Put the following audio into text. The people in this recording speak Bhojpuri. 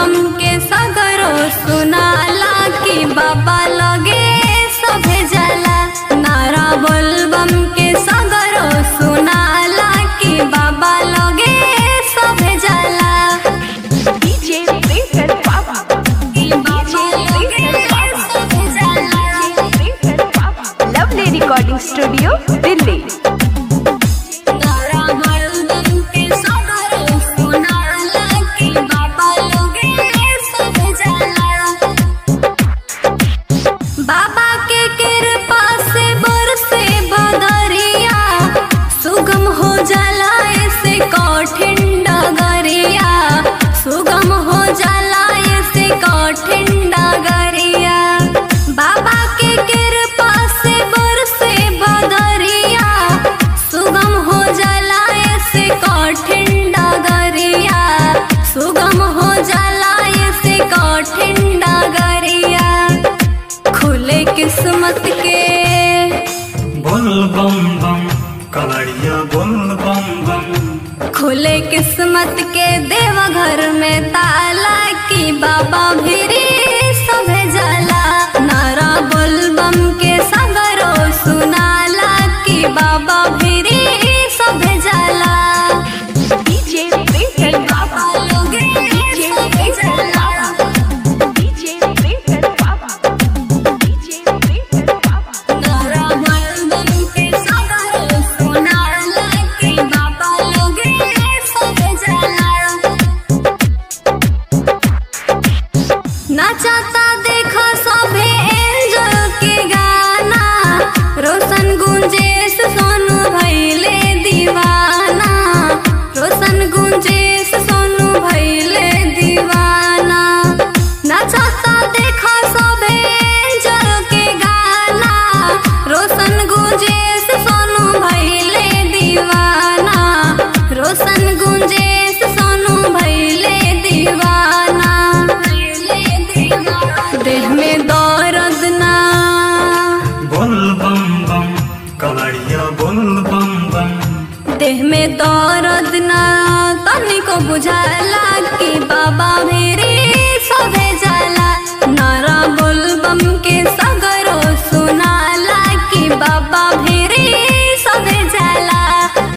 बम के सगरो सुनाला कि बाबा लगे सभे जाला नारा बोल बम के सगरो सुनाला कि बाबा लगे सभे जाला DJ Prince Papa. कि बाबा लगे सभे जाला Prince Papa. Lovely Recording Studio, Delhi. नारा बोल बम के सगरो सुनाला कि बाबा लगे सभे जाला बाबा के कृपा से बरसे बदरिया सुगम हो जाला ऐसे कठिन डगरिया सुगम हो जाला ऐसे कठिन डगरिया बाबा के कृपा से बरसे बदरिया सुगम हो जाला ऐसे कठिन डगरिया सुगम हो जाला ऐसे कठिन डगरिया खुले किस्मत के बोल बम बम कलड़िया बोल बम बम खुले किस्मत के देवघर में ताला की बाबा भिरी सभे जाला नारा बोल बम के सगरो सुनाला की बाबा भिरी सभे जाला DJ Prince Papa. बाबा लोगे DJ सभे Prince जाला Papa. DJ Prince Papa. DJ Prince Papa. नारा बोल बम के सगरो सुनाला की बाबा लोगे सभे जाला नाचता देखो सभे एंजल के गाना रोशन गुंजेश सोनू भैले दीवाना रोशन गुंजेश सोनू भैले दीवाना नाचता देखो सभे एंजल के गाना रोशन गुंजेश सोनू भैले दीवाना रोशन गुंजेश सोनू भैले दीवाना देह में दर्द ना बोल बम बम कलड़िया बोल बम बम देह में दर्द ना तनिको बुझाला कि बाबा भी